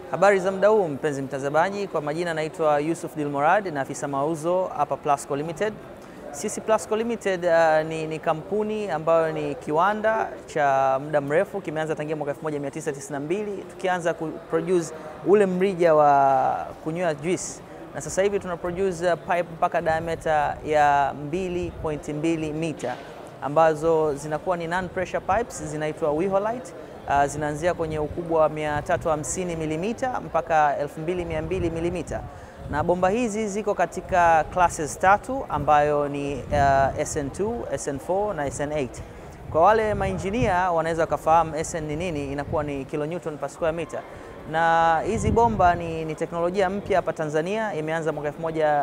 Habari za muda huu mpenzi mtazamaji, kwa majina naitwa Yusuf Dilmorad na afisa mauzo hapa Plasco Limited. Sisi Plasco Limited uh, ni, ni kampuni ambayo ni kiwanda cha muda mrefu, kimeanza tangia mwaka 1992 tukianza kuproduce ule mrija wa kunywea juice, na sasa hivi tuna produce pipe mpaka diameter ya 2.2 mita ambazo zinakuwa ni non pressure pipes zinaitwa Wiholite. Uh, zinaanzia kwenye ukubwa wa 350 mm mpaka 2200 mm, na bomba hizi ziko katika classes tatu ambayo ni uh, SN2, SN4 na SN8. Kwa wale mainjinia wanaweza wakafahamu SN ni nini, inakuwa ni kilonewton per square meter na hizi bomba ni, ni teknolojia mpya hapa Tanzania, imeanza mwaka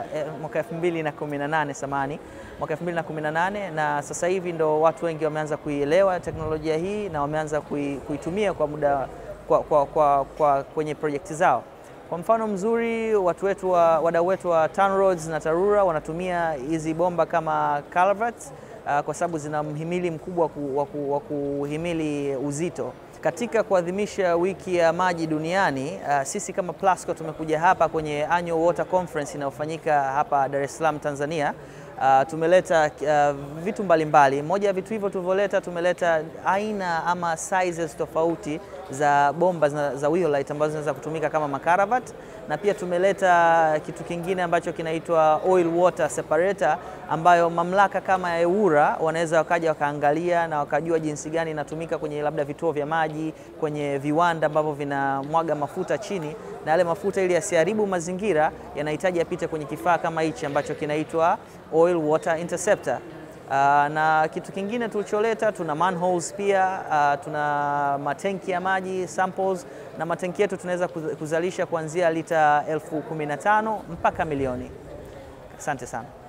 2018 samani mwaka 2018, na sasa hivi ndo watu wengi wameanza kuielewa teknolojia hii na wameanza kui, kuitumia kwa muda kwa, kwa, kwa, kwa kwenye projekti zao. Kwa mfano mzuri, watu wetu wa, wadau wetu wa TANROADS na TARURA wanatumia hizi bomba kama culverts uh, kwa sababu zina mhimili mkubwa wa kuhimili uzito. Katika kuadhimisha wiki ya maji duniani uh, sisi kama Plasco tumekuja hapa kwenye Annual Water Conference inayofanyika hapa Dar es Salaam Tanzania. Uh, tumeleta uh, vitu mbalimbali. Moja ya vitu hivyo tulivyoleta, tumeleta aina ama sizes tofauti za bomba za, za Wiholite ambazo zinaweza kutumika kama makaravat, na pia tumeleta kitu kingine ambacho kinaitwa oil water separator, ambayo mamlaka kama ya EWURA wanaweza wakaja wakaangalia na wakajua jinsi gani inatumika kwenye labda vituo vya maji, kwenye viwanda ambavyo vinamwaga mafuta chini, na yale mafuta ili yasiharibu mazingira yanahitaji yapite kwenye kifaa kama hichi ambacho kinaitwa oil water interceptor. Uh, na kitu kingine tulicholeta tuna manholes pia, uh, tuna matenki ya maji samples, na matenki yetu tunaweza kuzalisha kuanzia lita elfu kumi na tano mpaka milioni. Asante sana.